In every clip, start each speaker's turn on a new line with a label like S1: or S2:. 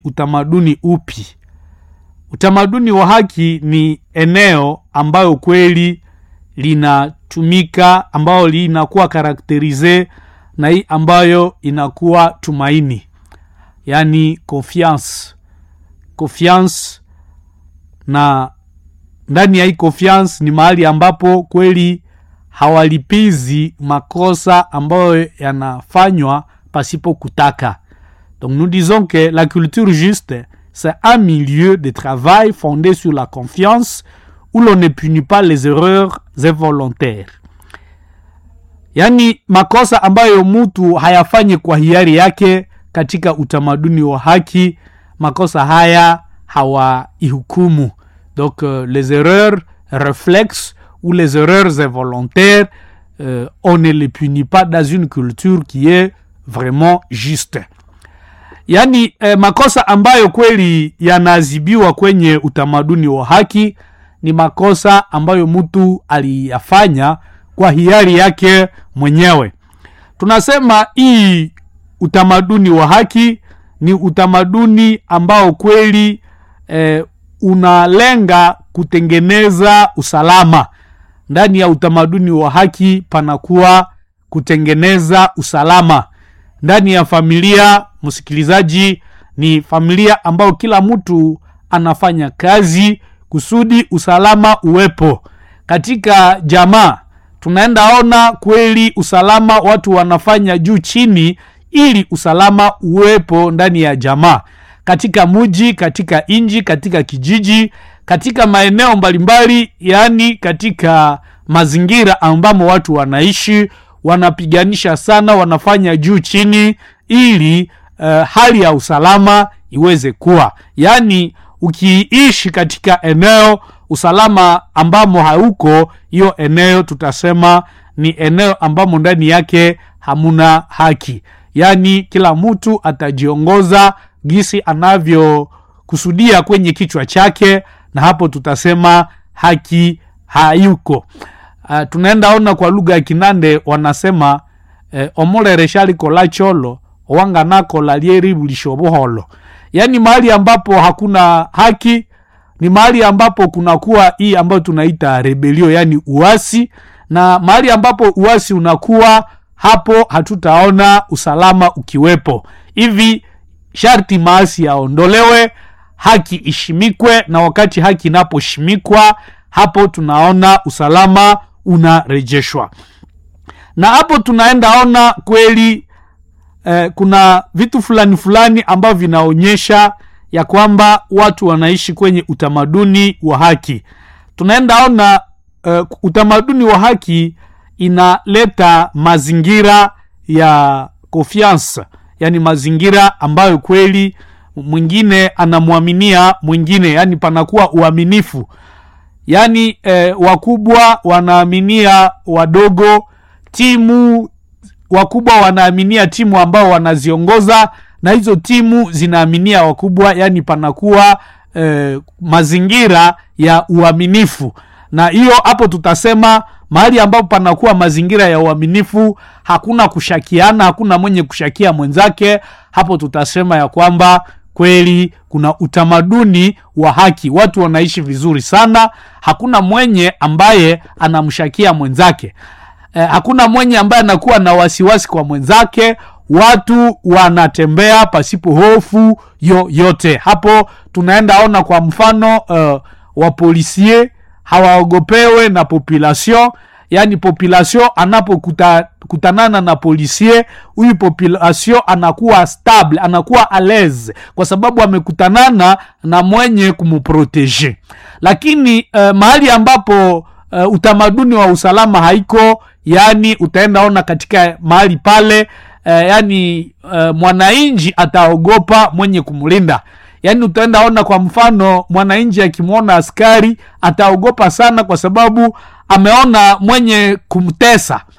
S1: utamaduni upi utamaduni wa haki ni eneo ambayo kweli linatumika ambayo linakuwa karakterize na hii ambayo inakuwa tumaini yaani confiance confiance na ndani ya hii confiance ni mahali ambapo kweli hawalipizi makosa ambayo yanafanywa pasipo kutaka donc nous disons que la culture juste c'est un milieu de travail fondé sur la confiance où l'on ne punit pas les erreurs involontaires yaani makosa ambayo mtu hayafanyi kwa hiari yake katika utamaduni wa haki makosa haya hawaihukumu donc euh, les erreurs réflexes ou les erreurs involontaires euh, on ne les punit pas dans une culture qui est vraiment juste yaani eh, makosa ambayo kweli yanaadhibiwa kwenye utamaduni wa haki ni makosa ambayo mtu aliyafanya kwa hiari yake mwenyewe tunasema hii utamaduni wa haki ni utamaduni ambao kweli eh, unalenga kutengeneza usalama ndani ya utamaduni wa haki panakuwa kutengeneza usalama ndani ya familia msikilizaji ni familia ambayo kila mtu anafanya kazi kusudi usalama uwepo katika jamaa tunaenda ona kweli usalama watu wanafanya juu chini ili usalama uwepo ndani ya jamaa katika muji katika inji katika kijiji katika maeneo mbalimbali yaani katika mazingira ambamo watu wanaishi wanapiganisha sana wanafanya juu chini ili uh, hali ya usalama iweze kuwa yaani ukiishi katika eneo usalama ambamo hauko hiyo eneo tutasema ni eneo ambamo ndani yake hamuna haki yaani kila mtu atajiongoza gisi anavyokusudia kwenye kichwa chake na hapo tutasema haki hayuko uh, tunaenda ona kwa lugha ya kinande wanasema eh, omulere kola cholo wanganakola lyeribulisha obuholo yaani mahali ambapo hakuna haki ni mahali ambapo kunakuwa hii ambayo tunaita rebelio yaani uasi na mahali ambapo uasi unakuwa hapo hatutaona usalama ukiwepo hivi sharti maasi yaondolewe haki ishimikwe na wakati haki inaposhimikwa hapo tunaona usalama unarejeshwa na hapo tunaenda ona kweli eh, kuna vitu fulani fulani ambavyo vinaonyesha ya kwamba watu wanaishi kwenye utamaduni wa haki tunaenda ona uh, utamaduni wa haki inaleta mazingira ya confiance yani mazingira ambayo kweli mwingine anamwaminia mwingine yani panakuwa uaminifu yaani eh, wakubwa wanaaminia wadogo timu wakubwa wanaaminia timu ambao wanaziongoza na hizo timu zinaaminia wakubwa yani panakuwa eh, mazingira ya uaminifu na hiyo hapo tutasema mahali ambapo panakuwa mazingira ya uaminifu hakuna kushakiana hakuna mwenye kushakia mwenzake hapo tutasema ya kwamba kweli kuna utamaduni wa haki watu wanaishi vizuri sana hakuna mwenye ambaye anamshakia mwenzake eh, hakuna mwenye ambaye anakuwa na wasiwasi kwa mwenzake watu wanatembea pasipo hofu yoyote hapo tunaenda ona kwa mfano uh, wapolisie hawaogopewe na population yaani population anapokutanana na polisie huyu population anakuwa stable anakuwa alaise kwa sababu amekutanana na mwenye kumprotege lakini uh, mahali ambapo uh, utamaduni wa usalama haiko yaani utaenda ona katika mahali pale uh, yaani uh, mwananchi ataogopa mwenye kumlinda yaani utaenda ona kwa mfano mwananchi akimwona askari ataogopa sana kwa sababu ameona mwenye kumtesa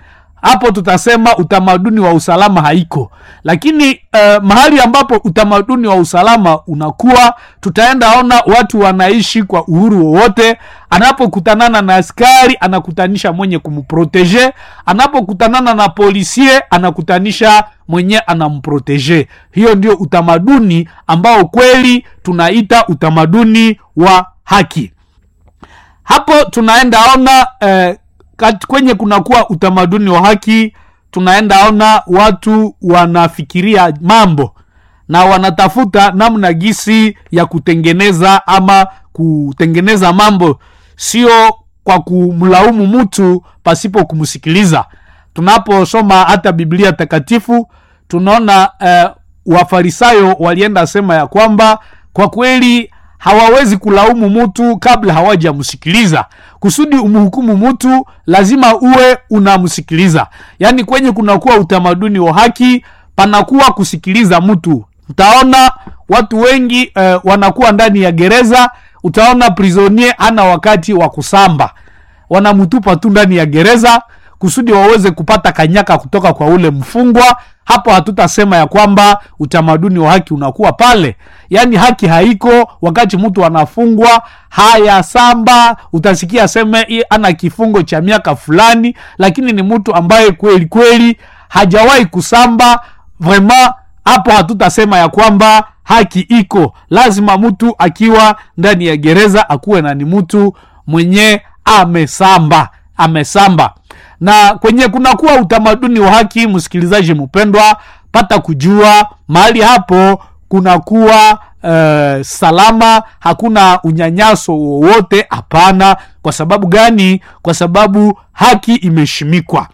S1: hapo tutasema utamaduni wa usalama haiko lakini uh, mahali ambapo utamaduni wa usalama unakuwa tutaenda ona watu wanaishi kwa uhuru wowote anapokutanana na askari anakutanisha mwenye kumprotege anapokutanana na polisie anakutanisha mwenye anamprotege hiyo ndio utamaduni ambao kweli tunaita utamaduni wa haki hapo tunaenda ona eh, kat- kwenye kunakuwa utamaduni wa haki tunaenda ona watu wanafikiria mambo na wanatafuta namna gisi ya kutengeneza ama kutengeneza mambo sio kwa kumlaumu mtu pasipo kumsikiliza tunaposoma hata biblia takatifu tunaona eh, wafarisayo walienda sema ya kwamba kwa kweli hawawezi kulaumu mtu kabla hawajamsikiliza kusudi umhukumu mtu lazima uwe unamsikiliza yaani kwenye kunakuwa utamaduni wa haki panakuwa kusikiliza mtu utaona watu wengi eh, wanakuwa ndani ya gereza utaona prisonier ana wakati wa kusamba wanamtupa tu ndani ya gereza kusudi waweze kupata kanyaka kutoka kwa ule mfungwa hapo hatutasema ya kwamba utamaduni wa haki unakuwa pale yaani haki haiko wakati mtu anafungwa haya samba utasikia seme "Ye, ana kifungo cha miaka fulani lakini ni mtu ambaye kweli kweli hajawahi kusamba vraiment hapo hatutasema ya kwamba haki iko lazima mtu akiwa ndani ya gereza akuwe na ni mtu mwenye amesamba amesamba na kwenye kunakuwa utamaduni wa haki msikilizaji mpendwa pata kujua mahali hapo kunakuwa uh, salama hakuna unyanyaso wowote hapana kwa sababu gani kwa sababu haki imeshimikwa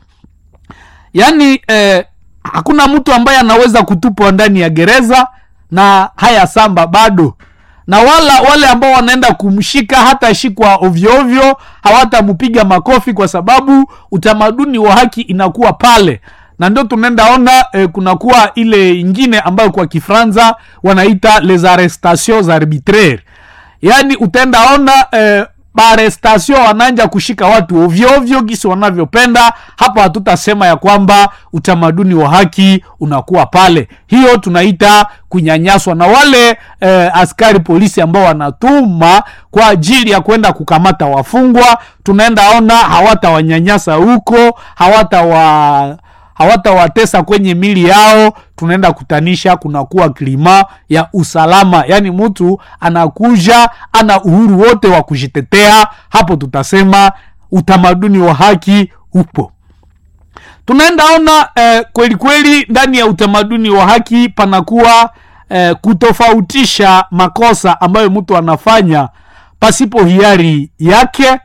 S1: yaani eh, hakuna mtu ambaye anaweza kutupwa ndani ya gereza na haya samba bado na wala wale ambao wanaenda kumshika hata shikwa ovyoovyo hawatampiga makofi kwa sababu utamaduni wa haki inakuwa pale na ndio tunaenda ona eh, kunakuwa ile ingine ambayo kwa kifranza wanaita les arrestations arbitraires yaani utaenda ona eh, barestasio wananja kushika watu ovyoovyo gisi wanavyopenda hapo hatutasema ya kwamba utamaduni wa haki unakuwa pale hiyo tunaita kunyanyaswa na wale eh, askari polisi ambao wanatuma kwa ajili ya kwenda kukamata wafungwa tunaenda ona hawatawanyanyasa huko hawatawa hawatawatesa kwenye mili yao tunaenda kutanisha kunakuwa klima ya usalama yaani mtu anakuja ana uhuru wote wa kujitetea hapo tutasema utamaduni wa haki upo tunaenda ona eh, kweli kweli ndani ya utamaduni wa haki panakuwa eh, kutofautisha makosa ambayo mtu anafanya pasipo hiari yake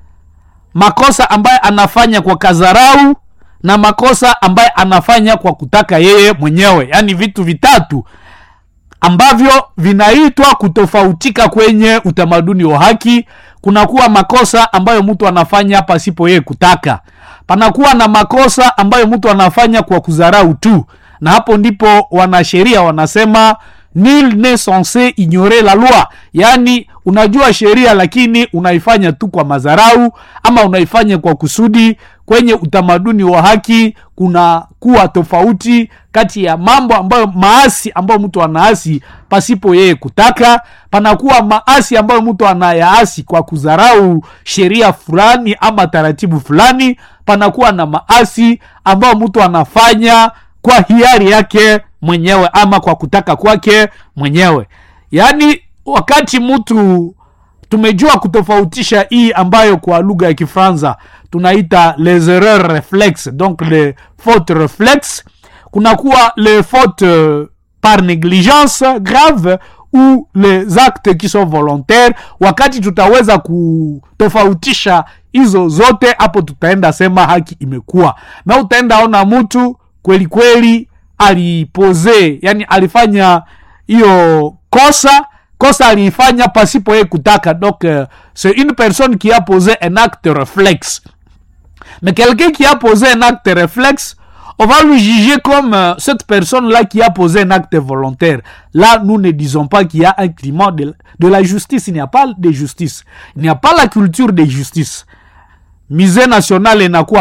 S1: makosa ambayo anafanya kwa kazarau na makosa ambaye anafanya kwa kutaka yeye mwenyewe yaani vitu vitatu ambavyo vinaitwa kutofautika kwenye utamaduni wa haki kunakuwa makosa ambayo mtu anafanya pasipo yeye kutaka panakuwa na makosa ambayo mtu anafanya kwa kudharau tu na hapo ndipo wanasheria wanasema nil ne censé ignorer la loi yaani unajua sheria lakini unaifanya tu kwa madharau ama unaifanya kwa kusudi kwenye utamaduni wa haki kuna kuwa tofauti kati ya mambo ambayo maasi ambayo mtu anaasi pasipo yeye kutaka panakuwa maasi ambayo mtu anayaasi kwa kudharau sheria fulani ama taratibu fulani panakuwa na maasi ambayo mtu anafanya kwa hiari yake mwenyewe ama kwa kutaka kwake mwenyewe yaani wakati mtu tumejua kutofautisha hii ambayo kwa lugha ya kifransa tunaita les erreurs reflex donc les fautes reflex kunakuwa les fautes euh, par négligence grave ou les actes qui sont volontaires wakati tutaweza kutofautisha hizo zote hapo tutaenda sema haki imekuwa na utaenda ona mtu kweli kweli alipoze yani alifanya hiyo kosa kosa aliifanya pasipo yeye kutaka donc euh, c'est une personne qui a posé un acte réflexe mais quelqu'un qui a posé un acte réflexe on va lui juger comme euh, cette personne-là qui a posé un acte volontaire. Là, nous ne disons pas qu'il y a un climat de, de la justice. Il n'y a pas de justice. Il n'y a pas la culture de justice. Misée nationale inakuwa